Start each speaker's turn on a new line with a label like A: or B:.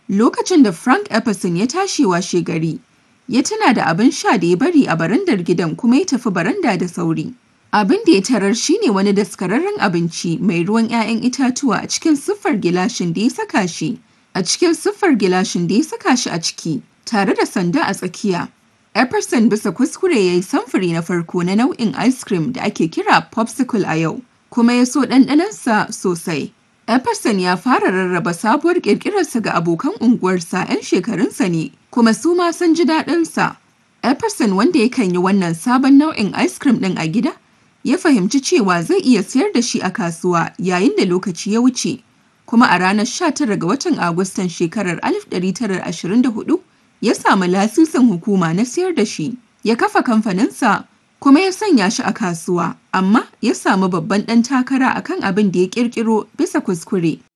A: Lokacin da Frank Epperson ya tashi washegari, ya tuna da abin sha da ya bari a barandar gidan kuma ya tafi baranda da sauri. Abin da ya tarar shi ne wani daskararren abinci mai ruwan 'ya'yan itatuwa a cikin siffar gilashin da ya saka shi a cikin siffar gilashin da ya saka shi a ciki, tare da sanda a tsakiya. Epperson bisa kuskure ya yi samfuri na farko na nau'in ice cream da ake kira popsicle a yau, kuma ya so ɗanɗanonsa sosai. Epperson ya fara rarraba sabuwar ƙirƙirarsa ga abokan unguwarsa 'yan shekarunsa ne, kuma su ma sun ji daɗinsa. Epperson wanda yakan yi wannan sabon nau'in ice cream ɗin a gida, ya fahimci cewa zai iya sayar da shi a kasuwa yayin da lokaci ya wuce. Kuma a ranar 19 ga watan Agustan shekarar 1924, ya samu lasisin hukuma na sayar da shi. Ya kafa kamfaninsa kuma ya sanya shi a kasuwa, amma ya samu babban ɗan takara akan abin da ya ƙirƙiro bisa kuskure.